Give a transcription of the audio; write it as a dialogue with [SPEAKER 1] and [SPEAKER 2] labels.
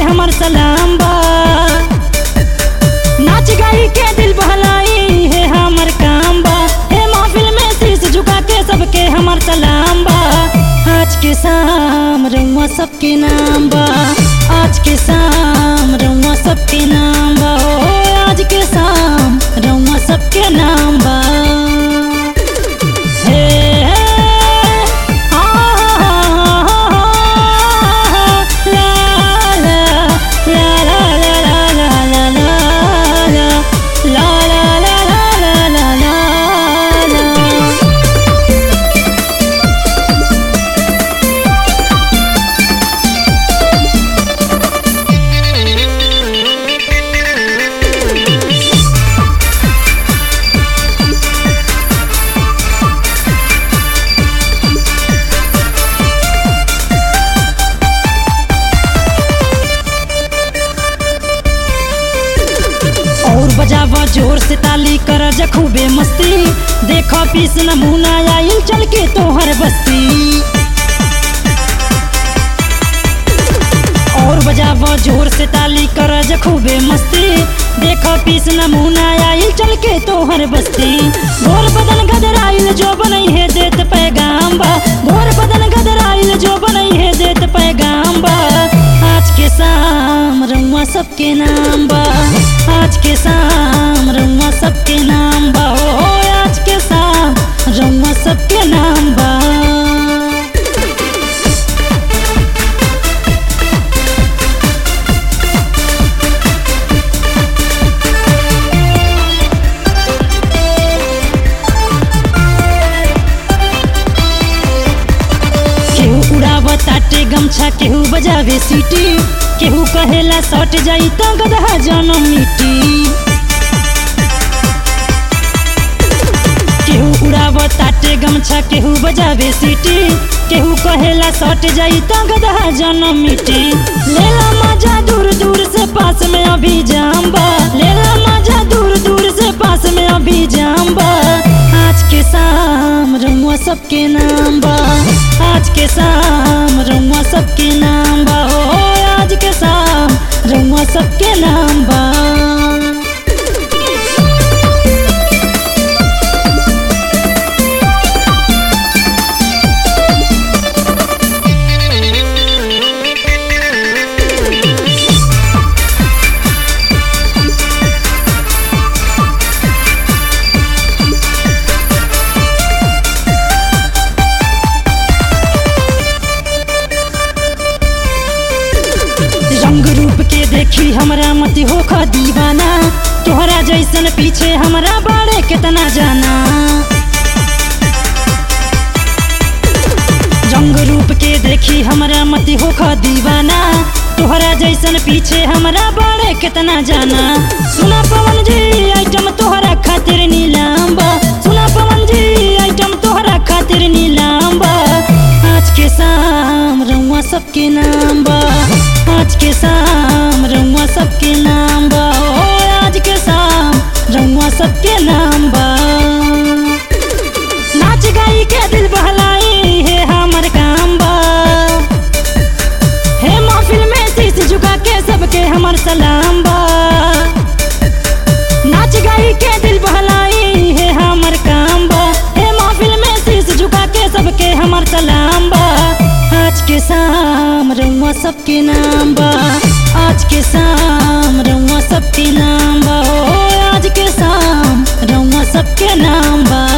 [SPEAKER 1] हमर सलाम बा नाच गाई के दिल बहलाई है हमर काम बा हे महफिल में शीश झुका के सबके हमर सलाम बा आज के शाम रउआ सबके नाम बा आज के शाम रउआ सबके नाम बा ओ आज के शाम रउआ सबके नाम बा हे आ ला ला ला ला ला ला ला ला ला ला ला ला ला ला ला और बजावा जोर से ताली कर खूबे मस्ती देखो पीस नमूना आइल चल के तोहर बस्ती और बजावा जोर से ताली कर खूबे मस्ती देखो पीस नमूना आइल चल के तोहर बस्ती गोर बदन गदराइल जो बनई है देत पैगाम बा गोर बदन गदराइल जो बनई है देत पैगाम बा आज के शाम रउआ सबके नाम बा आज के शाम रउआ सबके नाम बा ओ आज के शाम रउआ सबके नाम बा केहू उड़ाव ताटे गमछा केहू बजावे सीटी केहू कहेला सट जाई त गदहा जनम मिटी केहू उड़ाव ताटे गमछा केहू बजावे सीटी केहू कहेला सट जाई त गदहा जनम मिटी लेला मजा दूर दूर से पास में अभी जाम बा लेला मजा दूर दूर से पास में अभी जाम बा आज के शाम रउआ सबके नाम बा आज के शाम रउआ सबके नाम बा हो आज के शाम रउआ सबके नाम बा रंग रूप के देखी हमरा मत हो खा दीवाना तोहरा जैसन पीछे हमरा बाड़े कितना जाना रंग रूप के देखी हमरा मत हो खा दीवाना तोहरा जैसन पीछे हमरा बाड़े कितना जाना सुना पवन जी आइटम तोहरा खातिर नीलाम बा सुना पवन जी आइटम तोहरा खातिर नीलाम बा आज के शाम रउआ सबके नाम बा आज के शाम रउआ सबके नाम बा ओ आज के शाम रउआ सबके नाम बा नाच गाई के दिल बहलाई है हमर काम बा हे महफिल में शीश झुका के सबके हमर सलाम बा नाच गाई के दिल बहलाई है हमर काम बा हे महफिल में शीश झुका के सबके हमर सलाम बा आज के शाम रउआ सबके नाम बा आज के शाम रउआ सबके नाम बा ओ आज के शाम रउआ सबके नाम बा